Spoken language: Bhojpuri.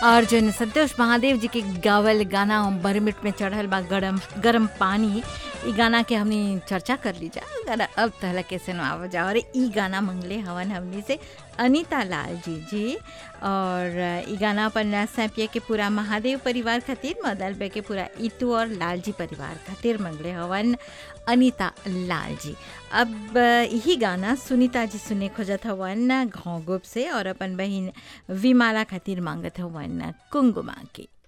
और जो संतोष महादेव जी के गावल गाना बरमिट में चढ़ल बा गरम गरम पानी ई गाना के हमनी चर्चा कर ली जा गाना अब तहला कैसे आवा जा और ई गाना मंगले हवन हमनी से अनीता लाल जी जी और ई गाना अपन सैपिया के पूरा महादेव परिवार खातिर मदल बे के पूरा इतू और लाल जी परिवार खातिर मंगले हवन अनीता लाल जी अब यही गाना सुनीता जी सुने खोजत हवन घोंगुप से और अपन बहन विमाला खातिर मांगत हवन कुंगुमा के